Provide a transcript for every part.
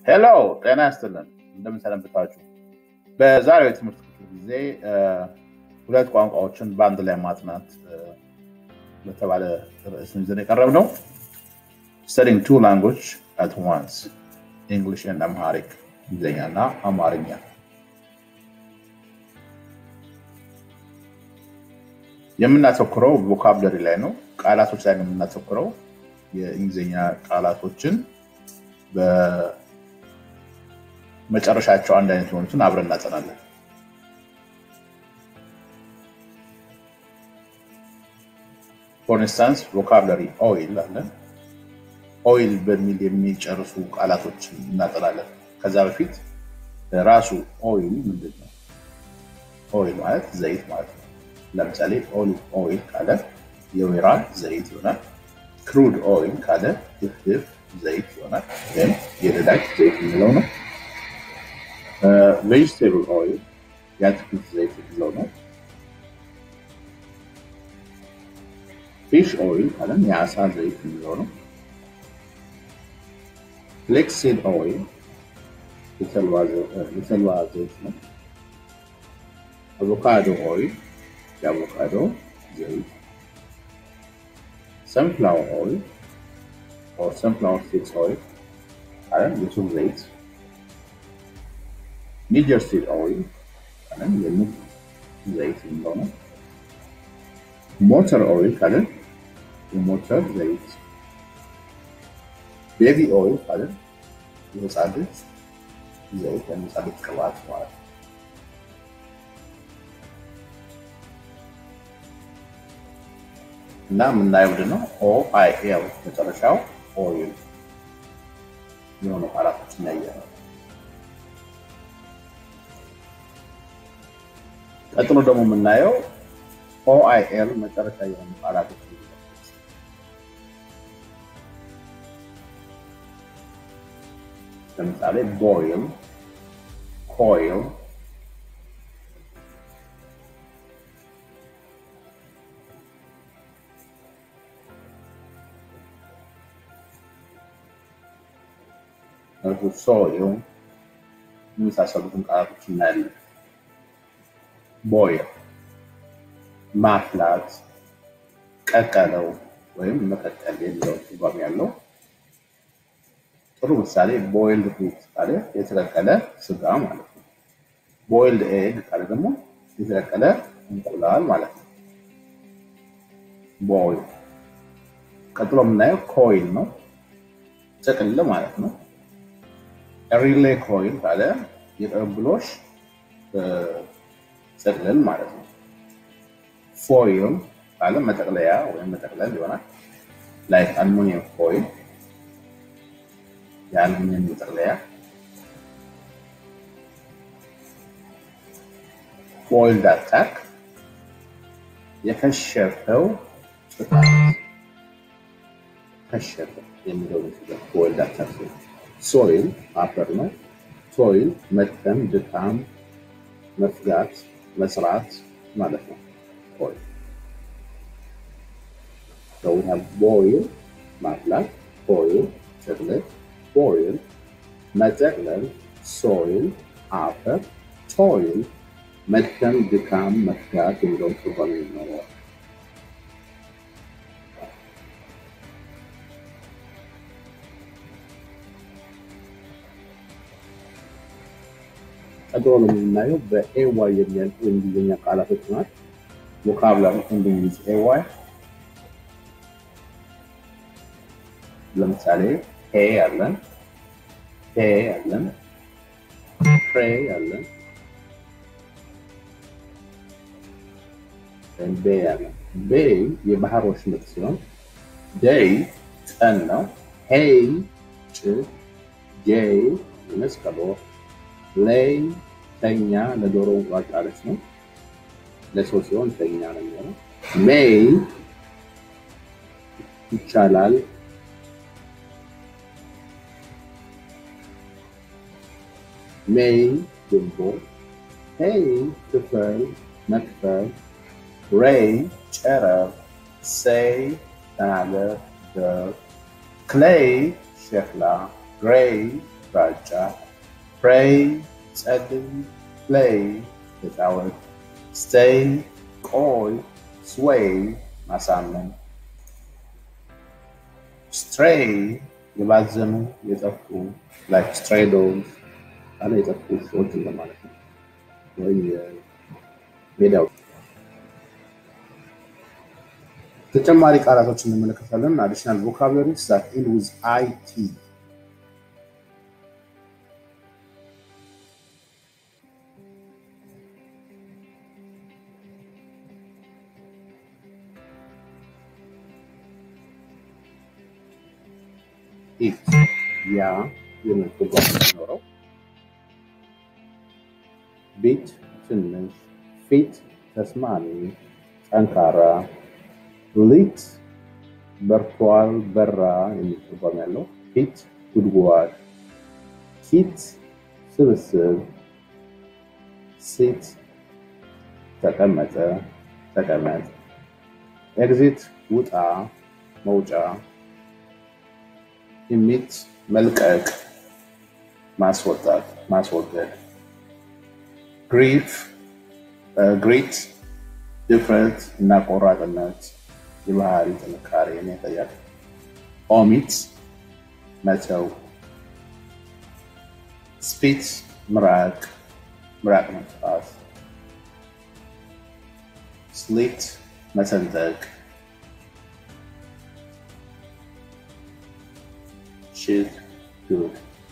ሄሎ ጤና ያስጥልን እንደምን ሰነበታችሁ በዛሬው የትምህርት ክፍል ጊዜ ሁለት ቋንቋዎችን በአንድ ላይ ማጥናት በተባለ ርዕስ ይዘን የቀረብ ነው ስተዲንግ ቱ ላንጉጅ አት ዋንስ እንግሊሽ ኤንድ አምሃሪክ እንግሊዝኛ እና አማርኛ የምናተኩረው ቮካብለሪ ላይ ነው ቃላቶች ላይ ነው የምናተኩረው የእንግሊዝኛ ቃላቶችን በመጨረሻቸው አንድ አይነት የሆኑትን አብረን እናጠናለን ፎር ኢንስታንስ ቮካብለሪ ኦይል አለን ኦይል በሚል የሚጨርሱ ቃላቶች እናጠናለን ከዛ በፊት ራሱ ኦይል ምንድን ነው ኦይል ማለት ዘይት ማለት ነው ለምሳሌ ኦሊቭ ኦይል ካለ የወይራ ዘይት ይሆናል ክሩድ ኦይል ካለ ድፍድፍ ዘይት ይሆናል ወይም የነዳጅ ዘይት የሚለው ነው ቬጅቴብል ኦይል የአትክልት ዘይት የሚለው ነው ፊሽ ኦይል ካለን የአሳ ዘይት የሚለው ነው ፍሌክሲድ ኦይል የተልባ ዘይት ነው አቮካዶ ኦይል የአቮካዶ ዘይት ሰንፍላወር ኦይል or sunflower seeds oil ካለን የሱፍ ዘይት ኒጀር ሲድ ኦይል ካለን የኑግ ዘይት የሚለው ነው ሞተር ኦይል ካለን የሞተር ዘይት ቤቢ ኦይል ካለን የህፃን ልጅ ዘይት የህፃን ልጅ ቅባት ማለት ነው እና የምናየው ምንድን ነው ኦ አይ ኤል መጨረሻው ኦይል የሆኑ ቃላቶች እናየ ነው ቀጥሎ ደግሞ የምናየው ኦ አይ ኤል መጨረሻ የሆኑ ቃላቶች ለምሳሌ ቦይል ኮይል ሶይል የመሳሰሉትን ቃላቶች እናያለን ቦይል ማፍላት ቀቀለው ወይም መቀቀል የሚለው ትርጓሜ ያለው ጥሩ ምሳሌ ቦይልድ ሚት ካለ የተቀቀለ ስጋ ማለት ነው ቦይልድ ኤግ ካለ ደግሞ የተቀቀለ እንቁላል ማለት ነው ቦይል ቀጥሎ የምናየው ኮይል ነው ጥቅል ማለት ነው ሪሌ ኮይል ካለ የቅብብሎሽ ጥቅልል ማለት ነው ፎይል ካለ መጠቅለያ ወይም መጠቅለል ይሆናል ላይክ አልሙኒየም ፎይል የአልሙኒየም መጠቅለያ ፎይልድ አታክ የከሸፈው ጥቃት ከሸፈ የሚለው ፎይልድ አታክ ሶይል አፈር ነው ቶይል መድከም ድካም መፍጋት መስራት ማለት ነው ቶይል So we have boil ማፍላት ቶይል ጭቅልት ቦይል መጠቅለል ሶይል አፈር ቶይል መድከም ድካም መፍጋት የሚለውን ትርጓሜ ይኖረዋል ቀጥሎ ነው የምናየው በኤዋይ የሚያልቁ የእንግሊዝኛ ቃላቶች ናት ቮካብላሪ እንግሊዝ ኤዋይ ለምሳሌ ሄ አለን ሄ አለን ትሬ አለን ቤ አለን ቤ የባህር ወሽመጥ ሲሆን ደይ ቀን ነው ሄይ ጭ ጄይ የመስቀል ወፍ ላይ ተኛ ለዶሮ እንቁላል ነው ለሰው ሲሆን ተኛ ነው የሚሆነው ሜይ ይቻላል ሜይ ግንቦት ሄይ ክፈል መክፈል ሬይ ጨረር ሴይ ተናገር ደር ክሌይ ሸክላ ግሬይ ግራጫ ፕሬይ ጸልይ ፕሌይ ተጫወት ስቴይ ቆይ ስዌይ ማሳመን ስትሬይ የባዘኑ የጠፉ ላይክ ስትሬይ ዶግስ አለ የጠፉ ሰዎች እንደማለት ነው ወይ ሜዳው ተጨማሪ ቃላቶች እንመለከታለን አዲሽናል ቮካብለሪስ ዛት ኢንድ ዊዝ አይቲ ኢት ያ የሚል ትርጓሜ ሲኖረው ቢት ትንሽ ፊት ተስማሚ ጠንካራ ሊት በርቷል በራ የሚል ትርጓሜ ያለው ፊት ጉድጓድ ኪት ስብስብ ሴት ተቀመጠ ተቀመጥ ኤግዚት ውጣ መውጫ ኢሚት መልቀቅ ማስወጣት ማስወገድ ግሪፍ ግሪት ድፍረት እና ቆራጥነት የባህሪ ጥንካሬን ያሳያል። ኦሚት መተው፣ ስፒት ምራቅ ምራቅ መጥፋት፣ ስሊት መሰንጠቅ፣ ሽት ጉድ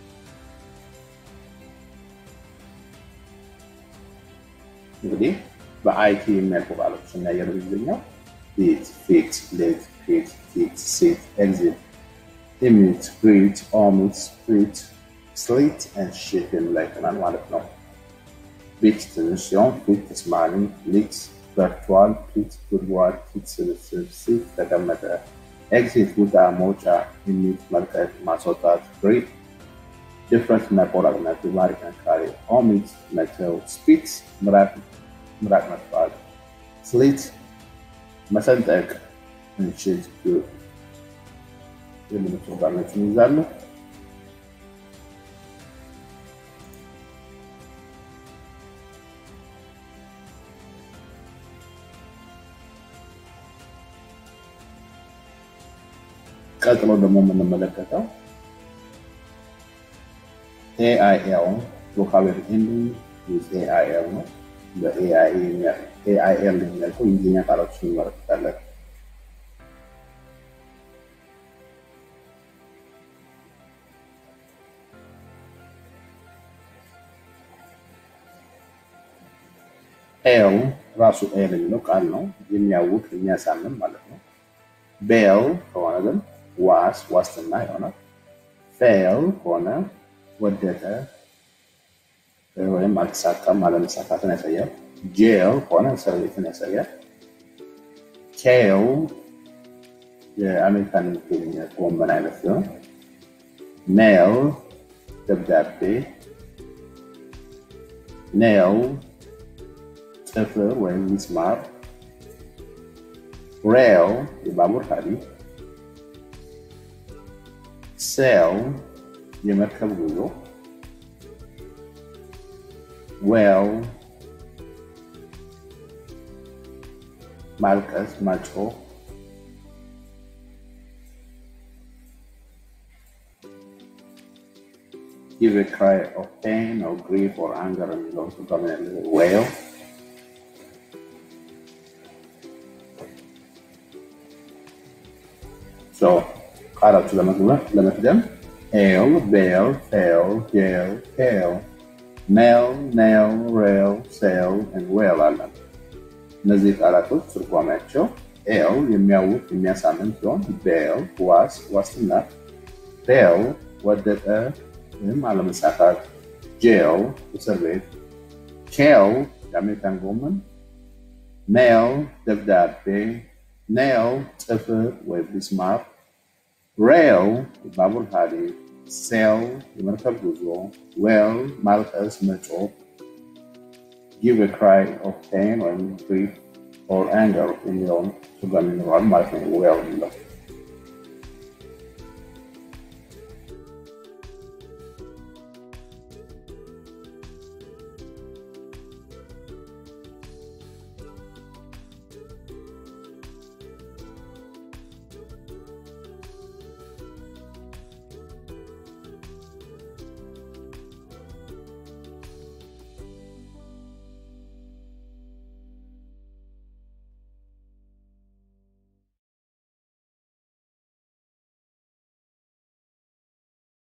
እንግዲህ በአይቲ የሚያልቁ ቃሎች እና የእንግሊዝኛው ፊት ፊት ሌት ፊት ፊት ሴት ኤግዚት ኢሚት ግሪት ኦሚት ስፕሪት ስሊት ኤንድ ሽት የሚላይተናል ማለት ነው። ቢት ትንሽ ሲሆን ፊት ተስማሚ፣ ሊት በርቷል፣ ፊት ጉድጓድ፣ ፊት ስብስብ፣ ሴት ተቀመጠ፣ ኤግዚት ውጣ መውጫ፣ ኢሚት መልቀቅ ማስወጣት፣ ግሪት ድፍረት እና ቆራጥነት የባህሪ ጥንካሬ፣ ኦሚት መተው፣ ስፒት ምራቅ ምራቅ መጥፋት፣ ስሊት መሰንጠቅ፣ እንሽት የሚሉ ትርጓሜዎችን ይይዛሉ። ቀጥሎ ደግሞ የምንመለከተው ኤአይኤል ቮካብለሪ ኤንዲንግ ዊዝ ኤአይኤል ነው። በኤአይኤል የሚያልቀው የእንግሊዝኛ ቃሎችን እንመለከታለን። ኤል ራሱ ኤል የሚለው ቃል ነው። የሚያውቅ የሚያሳምን ማለት ነው። ቤል ከሆነ ግን ዋስ ዋስትና ይሆናል። ፌል ከሆነ ወደቀ ወይም አልተሳካም አለመሳካትን ያሳያል። ጄል ከሆነ እስር ቤትን ያሳያል። ኬል የአሜሪካን የሚገኝ ጎመን አይነት ሲሆን ሜል ደብዳቤ፣ ኔል ጥፍር ወይም ሚስማር፣ ሬል የባቡር ሐዲድ፣ ሴል የመርከብ ጉዞ ዌል ማልቀስ ማጮህ give a cry of pain or grief or anger የሚለውን ትርጓሜ ያለው ዌል ቃላቱ ለመቅደም ኤል ቤል ፌል ጄል ቴል ሜል ኔል ሬል ሴል ዌል አለን። እነዚህ ቃላቶች ትርጓሜያቸው ኤል የሚያውቅ የሚያሳምን ሲሆን ቤል ዋስ ዋስትና፣ ፌል ወደቀ ወይም አለመሳካት፣ ጄል እስር ቤት፣ ኬል የአሜሪካን ጎመን፣ ሜል ደብዳቤ፣ ኔል ጥፍር ወይም ቢስማር፣ ሬል የባቡር ሐዲድ፣ ሴል የመርከብ ጉዞ፣ ዌል ማልቀስ መጮህ give a cry of pain or grief or anger የሚለውን ትርጓሜ ይኖረዋል ማለት ነው። ዌል የሚለው